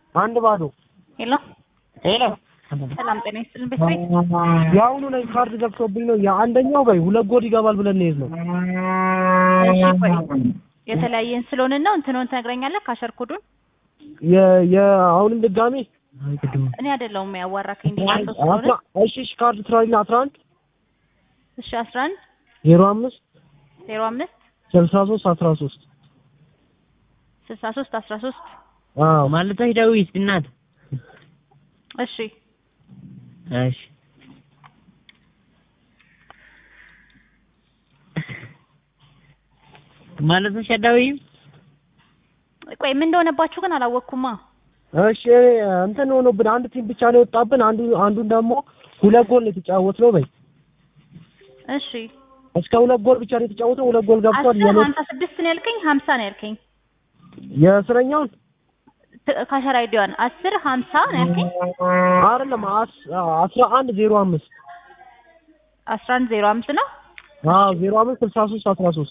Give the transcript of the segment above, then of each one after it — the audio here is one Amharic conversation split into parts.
አንድ ባዶ ሄሎ ሄሎ ሰላም ጤና ይስጥልን ቤት ቤት የአሁኑ ላይ ካርድ ገብቶብኝ ነው። የአንደኛው በይ ሁለት ጎል ይገባል ብለን እንሄድ ነው። እሺ ቆይ የተለያየን ስለሆንን ነው እንትኑን ትነግረኛለህ ካሸር ኮዱን የ- የ- አሁንም ድጋሜ እኔ አይደለሁም ያዋራከኝ ሌላ ሰው ስለሆነ አስራ- እሺ እሺ ካርድ ትራሊና አስራ አንድ እሺ አስራ አንድ ዜሮ አምስት ዜሮ አምስት ስልሳ ሶስት አስራ ሶስት ስልሳ ሶስት አስራ ሶስት አዎ ማለት ዳዊት እናት እሺ እሺ ማለት ዳዊት ቆይ ምን እንደሆነባችሁ ግን አላወቅኩማ እሺ እንትን ሆኖብን አንድ ቲም ብቻ ነው የወጣብን። አንዱ አንዱን ደግሞ ሁለት ጎል ነው የተጫወትነው። በይ እሺ እስከ ሁለት ጎል ብቻ ነው የተጫወተው። ሁለት ጎል ገብቷል። አስር የኔ ሀምሳ ስድስት ነው ያልከኝ ሀምሳ ነው ያልከኝ የእስረኛውን ት- ካሸር አይዲዋን አስር ሀምሳ ነው ያልከኝ አይደለም አስ- አስራ አንድ ዜሮ አምስት አስራ አንድ ዜሮ አምስት ነው አዎ ዜሮ አምስት ስልሳ ሶስት አስራ ሶስት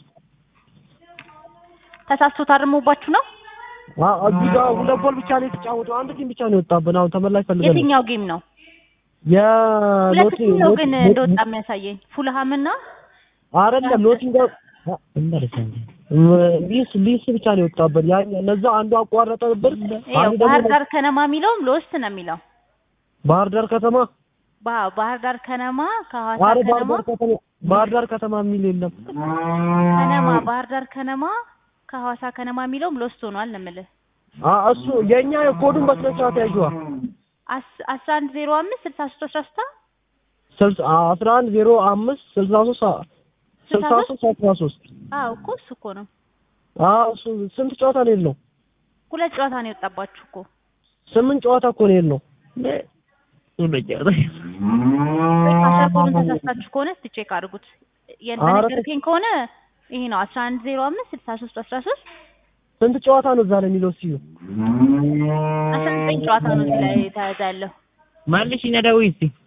ተሳስቶ ታርሞባችሁ ነው አዎ እዚህ ጋር ሁለት ጎል ብቻ ነው የተጫወተው። አንድ ቲም ብቻ ነው የወጣብን። አሁን ተመላሽ ፈልገን ነው። የትኛው ጌም ነው ሁለት የኖቲ ቲም ነው ግን እንደወጣ የሚያሳየኝ ፉልሃም እና አይደለም ኖቲንጋም ሊስ ሊስ ብቻ ነው የወጣብን። ያ እነዛ አንዱ አቋረጠብን። ይኸው አንዱ ባህር ደግሞ ዳር ከነማ የሚለውም ሎስት ነው የሚለው ባህር ዳር ከተማ ባ- ባህር ዳር ከነማ ከሐዋሳ አረ ባህር ከነማ ዳር ከተማ ባህር ዳር ከተማ የሚል የለም። ከነማ ባህር ዳር ከነማ ከሐዋሳ ከነማ የሚለውም ሎስት ሆኗል ነው የምልህ አ እሱ የኛ የኮዱን በስነ ስርዓት ያዥዋ አስ- አስራ አንድ ዜሮ አምስት ስልሳ ሶስት አስራ ስታ ስልሳ አስራ አንድ ዜሮ አምስት ስልሳ ሶስት ስልሳ ሶስት አስራ ሶስት አዎ እኮ እሱ እኮ ነው አዎ እሱ ስንት ጨዋታ ነው የለው? ሁለት ጨዋታ ነው የወጣባችሁ እኮ ስምንት ጨዋታ እኮ ነው የለው። ወይ ካሸር ኮዱን ተሳስታችሁ ከሆነ እስቲ ቼክ አድርጉት የን- ኧረ በነገርከኝ ከሆነ ይሄ ነው አስራ አንድ ዜሮ አምስት ስልሳ ሶስት አስራ ሶስት ስንት ጨዋታ ነው እዛ ላይ የሚለው ሲዩ አስራ ዘጠኝ ጨዋታ ነው እዚህ ላይ ተያዘ ያለው ማለሽ ዳዊት